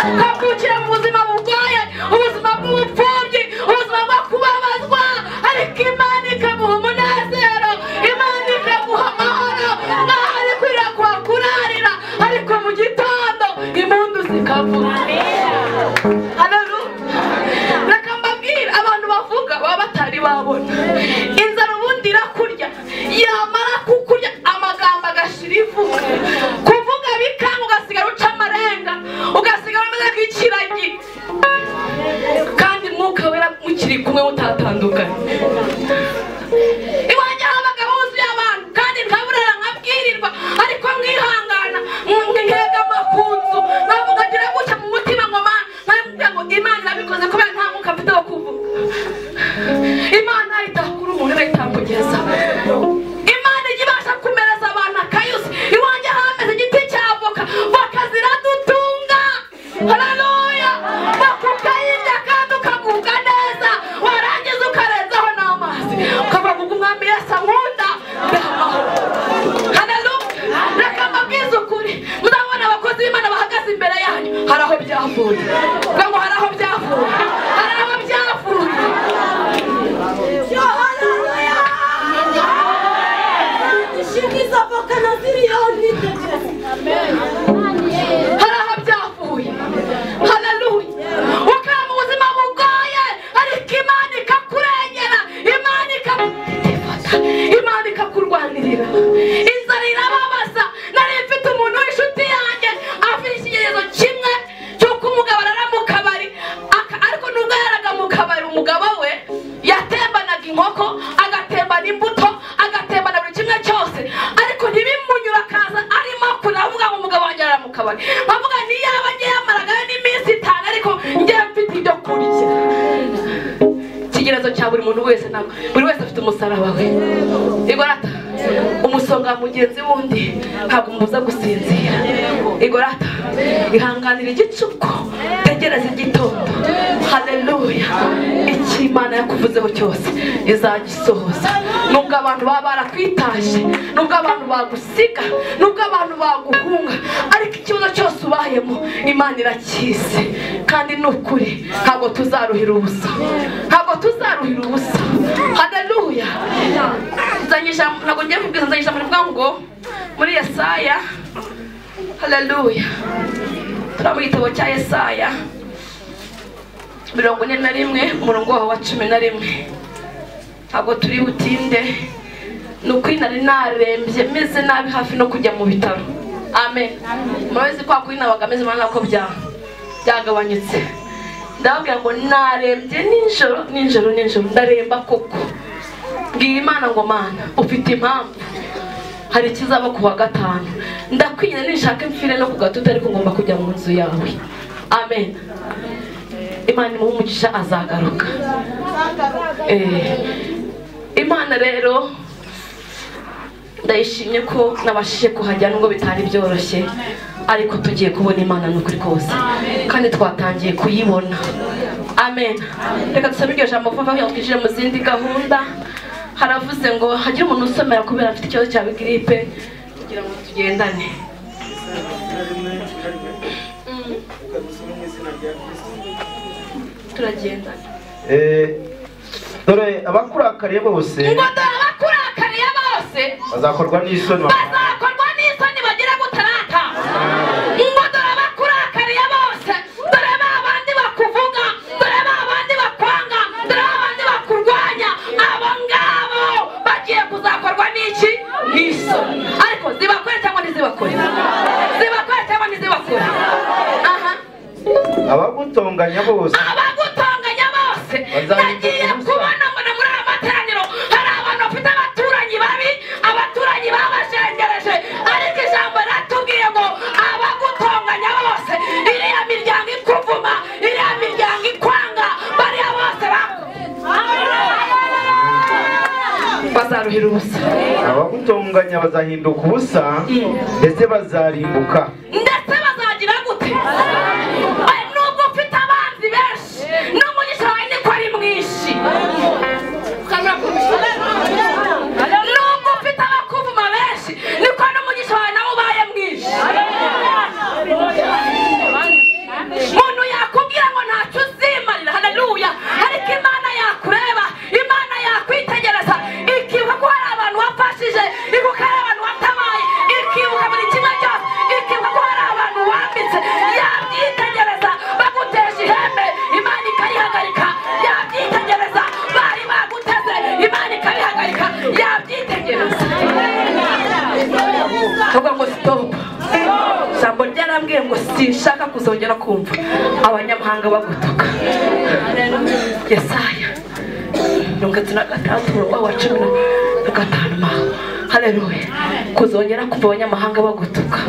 ukambukira mu buzima burwaye ubuzima bw'ubupfubyi ubuzima bwo kubabazwa ariko imana ikamuha umunezero imana ikamuha amahoro n'aho ari kurira kwa kurarira ariko mu gitondo impundu zikavuga Haleluya. reka mbabwire abantu bavuga baba batari babona inzara ubundi irakurya yamara kukurya amagambo agashira ivu kuvuga bikanga ugasigara uca amarenga ugasigara umeze nk'ikiragi kandi mwuka wera mukiri kumwe mutatandukanye iwanjye habaga huzuye abantu kandi nkaburara nkabwirirwa ariko mwihangana mwegama ku nzu nkavuga ngira gutya mu mutima ngo mana nkabwira ngo imana irabikoze kubera nta mwuka mfite wo kuvuga imana itakura umuntu irayitambugeza imana ijya ibasha kumereza abantu akayuzi iwanjye hameze igiti cya voka voka ziradutunga hararoya voka ukayirya kandi ukagubwa neza warangiza ukarenzaho n'amazi ukavuga ngo umwami yesu ankunda ndahaho hararoya reka mbabwize ukuri murabona abakozi b'imana bahagaze imbere yanyu hari aho byavuye kugira ngo hari aho byavuye hari aho byavuye Nishimiza voka na ziriyoni hari aho byavuye hararuye ukaba mu buzima bugoye ariko imana ikakurengera imana ikagufata imana ikakurwanirira inzara irababaza nari mfite umuntu w'inshuti yanjye afite ikigerezo kimwe cy'uko umugabo arara mu kabari aka- ariko nubwo yaraga mu kabari umugabo we yatembanaga inkoko agatembana imbuto agatembana buri kimwe cyose ariko ntibimunyura akaza arimo kurira avuga ngo umugabo wanjye arara mu kabari avuga niyaba njye yamaragayo n'iminsi itanu ariko njyewe mfite ibyo kurya ikigerezo cya buri muntu wese ntabwo buri wese afite umusaraba we igorata umusonga mugenzi wundi ntabwo umubuza gusinzira igorata ihanganira igicuku tegereza igitondo haleluya icyo imana yakuvuzeho cyose izagisohoza nubwo abantu baba barakwitaje nubwo abantu bagusiga nubwo abantu baguhunga ariko ikibazo cyose ubayemo imana irakizi kandi ni ukuri ntabwo tuzaruhira ubusa ntabwo tuzaruhira ubusa haleluya nzanye ijambo ntabwo ngiye kubwira nzanye ijambo rivuga ngo muri yesaya haleluya turi mu gitabo cya yesaya mirongo ine na rimwe umurongo waho wa cumi na rimwe ntabwo turi butinde ni ukuri nari narembye meze nabi hafi no kujya mu bitaro amen murabizi kwa kuri nabaga meze nabi nako bya- byagabanyutse ndababwira ngo narembye nijoro nijoro nijoro ndaremba koko mbwira imana ngo mana ufite impamvu hari ikizaba ku wa gatanu ndakwinye nishaka imfire no ku gatuti ariko ngomba kujya mu nzu yawe amen imana imuha umugisha azagaruka Eh, imana rero ndayishimye ko nabashije kuhajya nubwo bitari byoroshye ariko tugiye kubona imana n'ukuri kose kandi twatangiye kuyibona amen reka dusabe iryo jambo vuba kugira ngo twinjire mu zindi gahunda haravuze ngo hagire umuntu usomera kubera afite ikibazo cya giripe kugira ngo tugendane Mm, turagendana dore abakurakariye bose ngo dore abakurakariye bose bazakorwa n'isoni bazakorwa n'isoni bagira gutarata ngo dore abakurakariye bose dore ba bandi bakuvuga dore ba bandi bakwanga dore ba bandi bakurwanya abo ngabo bagiye kuzakorwa n'iki n'isoni ariko zibakore cyangwa ntizibakore zibakore cyangwa ntizibakore aha abagutonganya bose abagutonganya bose Bazajya nagiye gusa. kubona mbona muri aya materaniro hari abantu bafite abaturanyi babi abaturanyi babashengereje ariko ijambo ratubwiye ngo abagutonganya bose iriya miryango ikuvuma iriya miryango ikwanga bariya bose baku bazaruhira ubusa abagutonganya bazahinduka ubusa ndetse bazarimbuka ndetse bazagira gute Oya, nubwo ufite abanzi benshi n'umugisha wawe niko ari mwinshi nubwo ufite abakuvuma benshi niko n'umugisha wawe nawe ubaye mwinshi sinshaka kuzongera kumva abanyamahanga bagutuka yesaya mirongo itatu na gatandatu umurongo wa cumi na gatanu ma haleluya kuzongera kumva abanyamahanga bagutuka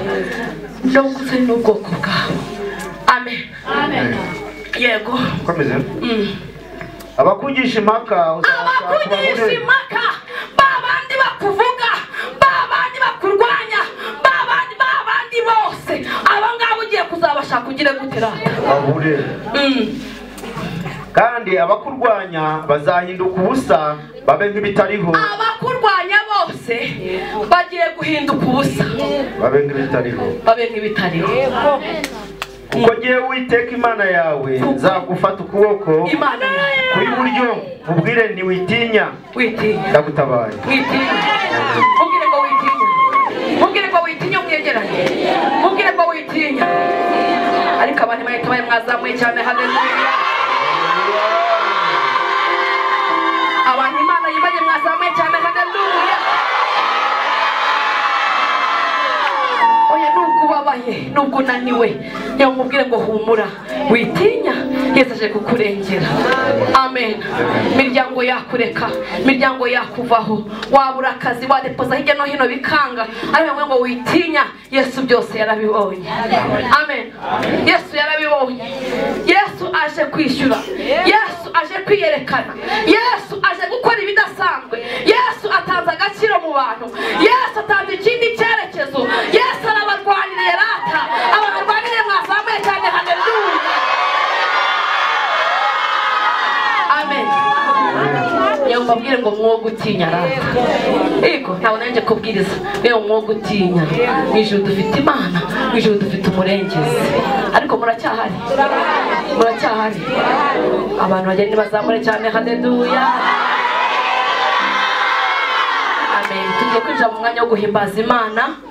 no gusa n'ubwoko bwawe amen yego komeza Mm. abakugisha impaka uzabashaka abakugisha ubabone impaka ba bandi bakuvuga ba bandi bakurwanya ba bandi ba bandi bose aba ngaba ugiye kuzabashaka ugire gute rata bahure Mm. kandi abakurwanya bazahinduka ubusa babe nk'ibitariho abakurwanya bose bagiye guhinduka ubusa babe nk'ibitariho babe nk'ibitariho kuko ngewe uwiteka imana yawe nzagufata ukuboko imana yawe kw'iburyo ubwire ntiwitinya witinya ndagutabaye witinya mubwire ko witinya mubwire ko witinya umwegeranye mubwire ko witinya ariko abantu bahita bari mwazamuye cyane haleluya abantu imana yibanye mwazamuye cyane haleluya oya nubwo ubabaye nubwo unaniwe reba mubwire ngo humura witinya yesu aje kukurengera amen miryango yakureka miryango yakuvaho wabura akazi wadepoza hirya no hino bikanga ariko ngo witinya yesu byose yarabibonye amen yesu yarabibonye yesu aje kwishyura yesu aje kwiyerekana yesu aje gukora ibidasanzwe yesu atanze agaciro mu bantu yesu atanze ikindi cyerekezo yesu arabarwaniriye rata abarwaniriye mwazamuye cyane haleluya amen yewe mbabwire ngo mwoga utinya rata yego ntabwo nanjye kubwiriza yewe mwoga utinya mu ijoro dufite imana mu ijoro dufite umurengezi ariko muracyahari muracyahari abantu bagenda bazamure cyane haleluya amen tugiye kwinjira mu mwanya wo guhimbaza imana